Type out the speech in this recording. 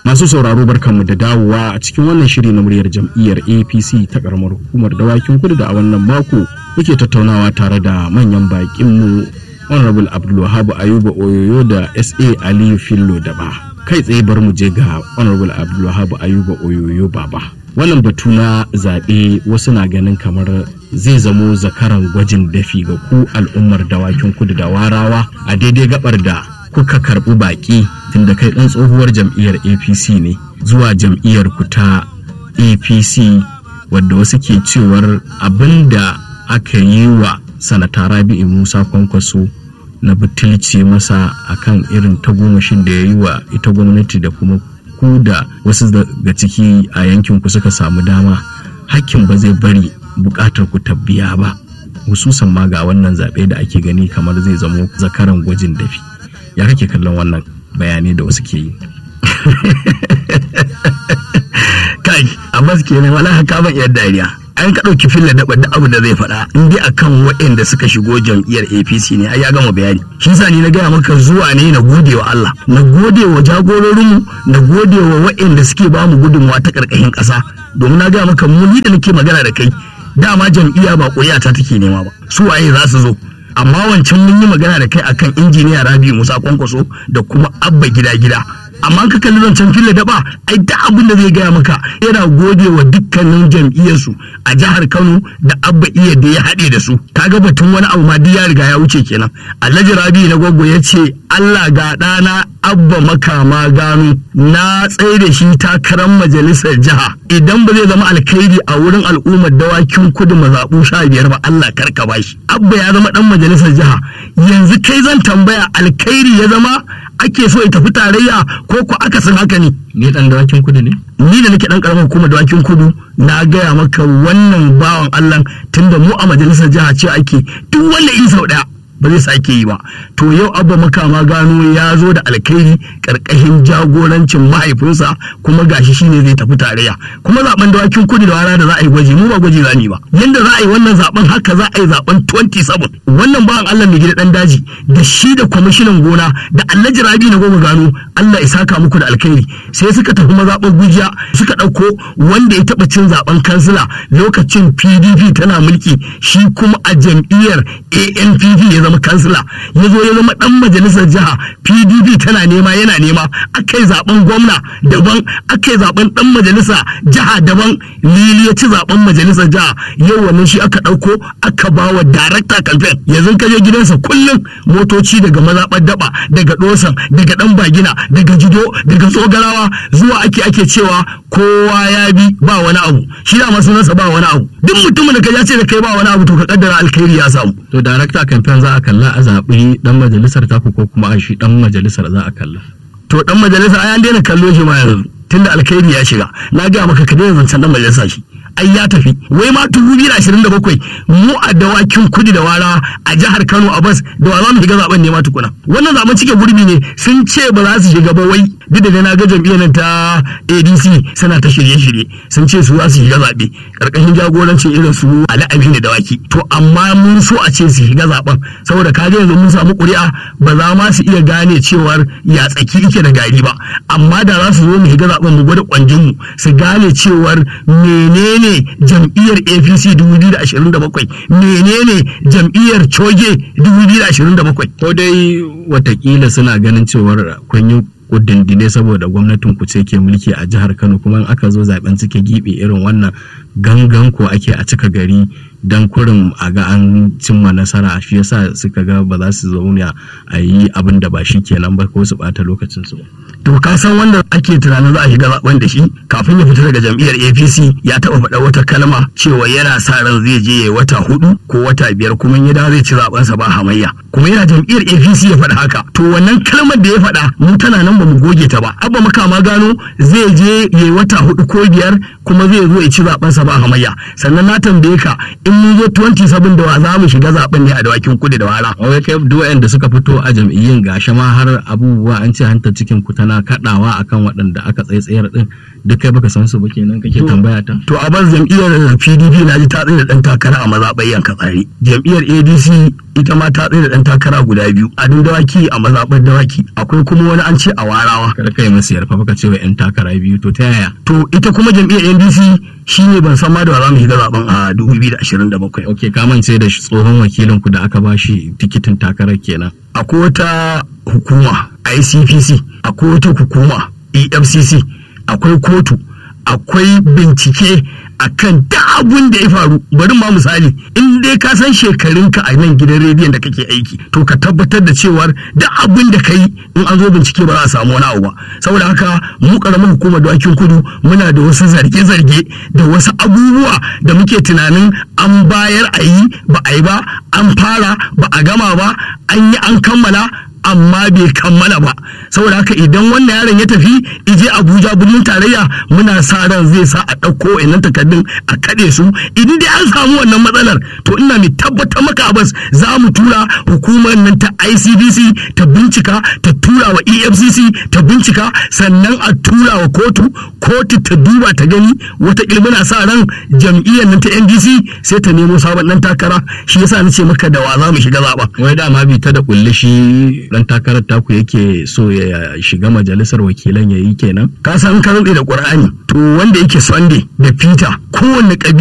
Masu sauraro barkanmu da dawowa a cikin wannan shiri na muryar jam'iyyar APC ta karamar hukumar dawakin kudu da a wannan mako muke tattaunawa tare da manyan bakinmu Honorable Abdulwahab Ayuba Oyoyo da SA Aliyu Fillo Daba. Kai tsaye bar mu je ga Honorable Abdulwahab Ayuba Oyoyo Baba. Wannan batu na zaɓe wasu na ganin kamar zai zamo zakaran gwajin dafi ga ku al'ummar dawakin kudu da warawa a daidai gabar da kuka karɓi baƙi tunda kai ɗan tsohuwar jam'iyyar apc ne zuwa jam'iyyar ku ta apc wadda wasu ke cewar abin da aka yi wa sanata rabi'u musa kwankwaso na butulci masa akan irin tagomashin da ya yi wa ita gwamnati da kuma ku da wasu daga ciki a yankin ku suka samu dama hakkin ba zai bari bukatar ku tabbiya ba hususan ma ga wannan zaɓe da ake gani kamar zai zamo zakaran gwajin dafi ya kake kallon wannan bayanai da wasu ke yi kai amma ke ne wala haka ban yar dariya an ka ɗauki filla da duk abu da zai faɗa in dai akan waɗanda suka shigo jam'iyyar APC ne ai ya gama bayani shi sa ni na gaya maka zuwa ne na gode wa Allah na gode wa jagororinmu na gode wa waɗanda suke ba mu gudunmawa ta ƙarƙashin ƙasa domin na gaya maka mu ni da nake magana da kai dama jam'iyya ba ƙuri'a ta take nema ba su waye za su zo amma wancan mun yi magana da kai akan injiniya Rabi Musa Kwankwaso da kuma Abba Gida Gida amma ka kalli zancen fili daba ai da abin da zai gaya maka yana gode wa dukkanin jam'iyyarsu a jihar Kano da Abba iya da ya haɗe da su kaga batun wani abu ma duk ya riga ya wuce kenan Alhaji Rabi na gwaggo ya ce Allah ga ɗana Abba makama gano na tsaye da shi takarar majalisar jiha idan ba zai zama alkhairi a wurin al'ummar dawakin kudu mazaɓu sha biyar ba Allah karka bashi Abba ya zama ɗan majalisar jiha yanzu kai zan tambaya alkhairi ya zama ake so ya tafi tarayya ko ko akasin haka ne ni dan dawakin kudu ne ni da nake dan karamar hukumar dawakin kudu na gaya maka wannan bawan Allah tunda mu a majalisar jiha ce ake duk wanda in sau daya ba zai sake yi ba to yau abba makama gano ya zo da alkhairi karkashin jagorancin mahaifinsa kuma gashi shine zai tafi tarayya kuma zaben dawakin kudu da wara da za a yi gwaji mu ba gwaji za ba yanda za a yi wannan zaben haka za a yi zaben 27 wannan bawan Allah mai gida dan daji da shi da kwamishinan gona da Alhaji Rabi na goma gano Allah ya saka muku da alkhairi sai suka tafi mazaɓar gujiya suka ɗauko wanda ya taɓa cin zaben kansila lokacin PDP tana mulki shi kuma a jam'iyyar ANPP ya zama kansila ya zo ya zama dan majalisar jiha pdp tana nema yana nema aka yi zaben gwamna daban aka yi zaben dan majalisa jiha daban lili ya ci zaben majalisar jiha yau wannan shi aka dauko aka ba wa director campaign yanzu ka je gidansa kullum motoci daga mazaɓar daba daga dosan daga dan bagina daga jido daga tsogarawa zuwa ake ake cewa kowa ya bi ba wani abu shi da sunansa ba wani abu duk mutumin da ka ce da kai ba wani abu to ka kaddara alkhairi ya samu to director campaign za a kalla a zaɓi dan majalisar taku ko kuma a shi dan majalisar za a kalla to dan majalisa ai an daina kallo shi ma yanzu tunda alkhairi ya shiga na ga maka ka daina zancen dan majalisa shi ai ya tafi wai ma dubu biyu ashirin da bakwai mu a dawakin kudi da wara a jihar kano a bas da wa za mu shiga zaben ne ma tukuna wannan zaben cike gurbi ne sun ce ba za su shiga ba wai duk da na ga jam'iyyar nan ta adc suna ta shirye-shirye sun ce su za su shiga zaɓe ƙarƙashin jagorancin irin su ali aminu dawaki to amma mun so a ce su shiga zaben saboda ka yanzu mun samu ƙuri'a ba za ma su iya gane cewar ya tsaki ike da gari ba amma da za su zo mu shiga zaben mu gwada kwanjin mu su gane cewar menene jam'iyyar apc 2027 menene jam'iyyar coge 2027 ko dai watakila suna ganin cewar kun yi kudindine saboda gwamnatin ku ce ke mulki a jihar Kano kuma in aka zo zaben cike gibe irin wannan gangan ko ake a cika gari dan kurin a ga an cimma nasara shi yasa suka ga ba za su zauna a yi abin da ba shi kenan ba ko su bata lokacin su to ka san wanda ake tunanin za a shiga zaben da shi kafin ya fita daga jam'iyyar APC ya taba faɗa wata kalma cewa yana sa ran zai je yayi wata hudu ko wata biyar kuma ya dawo zai ci zaben sa ba hamayya kuma yana jam'iyyar APC ya faɗa haka to wannan kalmar da ya faɗa mu tana nan ba mu goge ta ba abba makama gano zai je yayi wata hudu ko biyar kuma zai zo ya ci zaben sa ba hamayya sannan na tambaye ka in mun zo 27 da wa za mu shiga zaben ne a dawakin kudu da wara wai kai duk da suka fito a jam'iyyun gashi ma har abubuwa an ce hantar cikin ku tana ta kaɗawa akan waɗanda aka tsaitsayar din duk kai baka san su ba kenan kake tambaya ta to a bar jam'iyyar pdp na ji ta tsaye da ɗan takara a mazaɓar yanka tsari jam'iyyar adc ita ma ta tsaye da ɗan takara guda biyu a dawaki a mazaɓar dawaki akwai kuma wani an ce a warawa kada kai masu yarfa baka ce wa yan takara biyu to ta yaya to ita kuma jam'iyyar ndc shine ban san ma da za mu shiga zaben a 2027 ok ka mance da tsohon wakilin ku da aka bashi tikitin takarar kenan akwai wata hukuma icpc akwai wata hukuma efcc akwai kotu akwai bincike akan duk abun da ya faru bari ma misali in dai ka san shekarunka a nan gidan rediyon da kake aiki to ka tabbatar da cewar duk abun da ka yi in an zo bincike ba za a samu wani abu ba saboda haka mu karamar hukumar dawakin kudu muna da wasu zarge-zarge da wasu abubuwa da muke tunanin an bayar a yi ba a yi ba an fara ba a gama ba an yi an kammala amma bai kammala ba saboda haka idan wannan yaron ya tafi ije abuja birnin tarayya muna sa ran zai sa a ɗauko wa'annan takardun a kaɗe su idan dai an samu wannan matsalar to ina mai tabbatar maka abas za mu tura hukumar nan ta icbc ta bincika ta tura wa efcc ta bincika sannan a tura wa kotu kotu ta duba ta gani wata muna sa ran jam'iyyar nan ta ndc sai ta nemo sabon nan takara shi yasa nace maka da wa za mu shiga zaɓa wai dama bi ta da kulli shi dan takarar taku yake so ya shiga majalisar wakilan ya yi kenan ka san ka da qur'ani to wanda yake sunday da peter kowanne